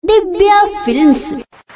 Divya films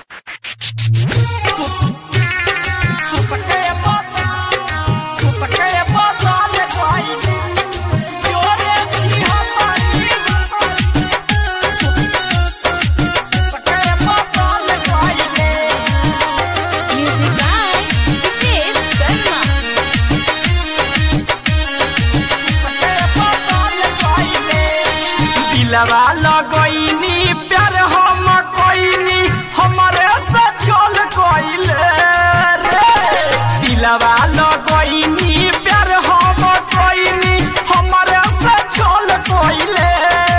दिलवा लगैनी प्यार हम कोइनी हमरे से चल गइले रे दिलवा लगैनी प्यार हम कोइनी हमरे से चल गइले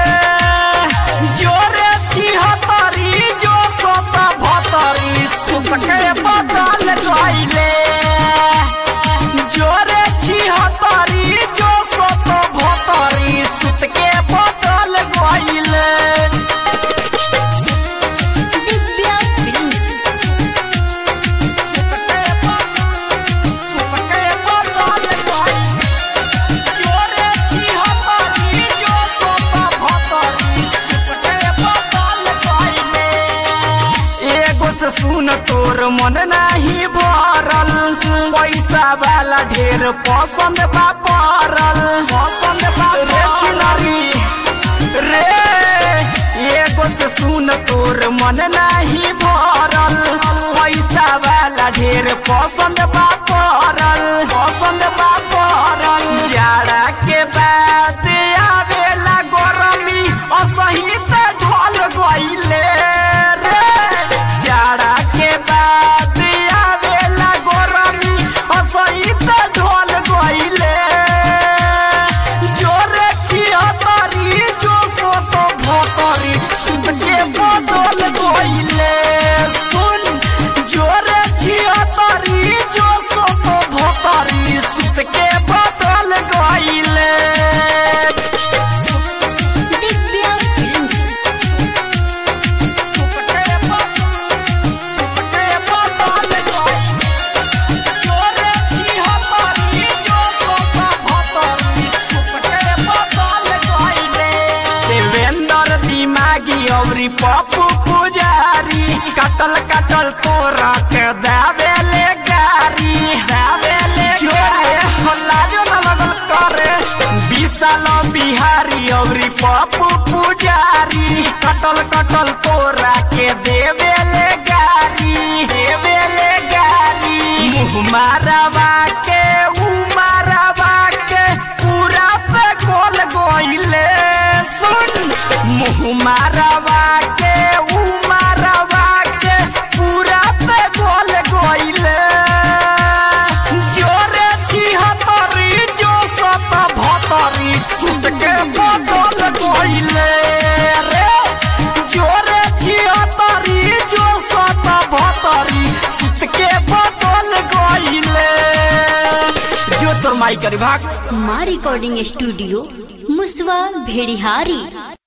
जोरे छिहतरी जो सत भतरी सुत के बदल गइले जोरे छिहतरी जो सत भतरी सुत के बदल गइले ದಿವ್ಯಾ ಫಿಲ್ಮ್ಸ್ एगो से सुन तोर मन नाही भरल पैसा वाला ढेर पसंद बा पड़ल पसंद बा रे छिनरी रे एगो से सुन तोर मन नाही भरल पैसा वाला ढेर पसंद बा पड़ल पसंद बा पड़ल जाड़ा के बाद आवेला गरमी असही त ढल गइले रे जाड़ा के बाद आवेला गरमी असही त ढल गइले जोरे छिहतरी जो सोत भतरी सुत के बदल गइले सुन जोरे छिहतरी जो सोत भतरी सुत के बदल गइले ದಿವ್ಯಾ ಫಿಲ್ಮ್ಸ್ देवेंद्र दिमागी अवरी पप्पू पुजारी कटल कटल तोरा के दावेले गारी दावेले जोरे हल्ला जो न लगल करे विशाल बिहारी अवरी पप्पू पुजारी कटल कटल तोरा के देवेले गारी देवेले गारी मुँह मारवा के ऊ मारवा के पूरा पे गोल गोइले सुन मुँह मारवा के ऊ मारवा के पूरा पे गोल गोइले जोरे छिहतरी जो सत भतरी सुत के बदल गइले रे जोरे छिहतरी जो सत भतरी सुत के बदल गइले जो तोर माई करी भाग ಮಾ ರೆಕಾರ್ಡಿಂಗ್ ಸ್ಟುಡಿಯೋ ಮುಸ್ವಾ ಭೇಡಿಹಾರಿ